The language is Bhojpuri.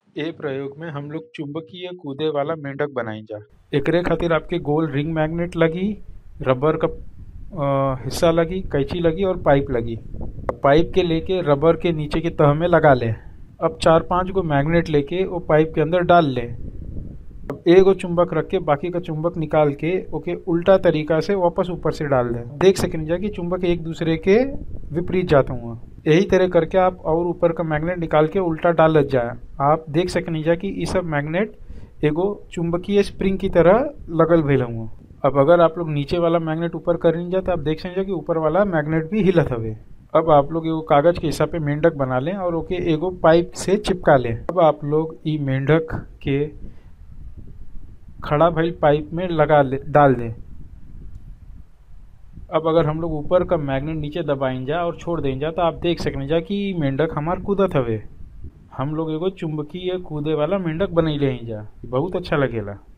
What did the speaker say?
ए प्रयोग में हम लोग चुंबकीय कूदे वाला मेंढक बनाइजा एकरे खातिर आपके गोल रिंग मैग्नेट लगी रबर का अ, हिस्सा लगी कैंची लगी और पाइप लगी पाइप के लेके रबर के नीचे के तह में लगा ले अब चार पांच गो मैग्नेट लेके वो पाइप के अंदर डाल ले अब एगो चुंबक रख के बाकी का चुंबक निकाल के ओके उल्टा तरीका से वापस ऊपर से डाल दे देख सकें जा कि चुंबक एक दूसरे के विपरीत जाता हुआ यही तरह करके आप और ऊपर का मैग्नेट निकाल के उल्टा डाल जाए आप देख सकें जा कि ये सब मैग्नेट एगो चुंबकीय स्प्रिंग की तरह लगल भेल हुआ अब अगर आप लोग नीचे वाला मैग्नेट ऊपर कर जा तो आप देख सकें कि ऊपर वाला मैग्नेट भी हिलत हवे अब आप लोग एगो कागज के हिस्सा पे मेंढक बना लें और ओके एगो पाइप से चिपका लें अब आप लोग ई मेंढक के खड़ा भइल पाइप में लगा ले डाल दें अब अगर हम लोग ऊपर का मैग्नेट नीचे दबाइन जा और छोड़ दें जा तो आप देख सकें जा कि ई मेंढक हमार कूदत हवे हम लोग एगो चुंबकीय कूदे वाला मेंढक बनैले हैं जा बहुत अच्छा लगेला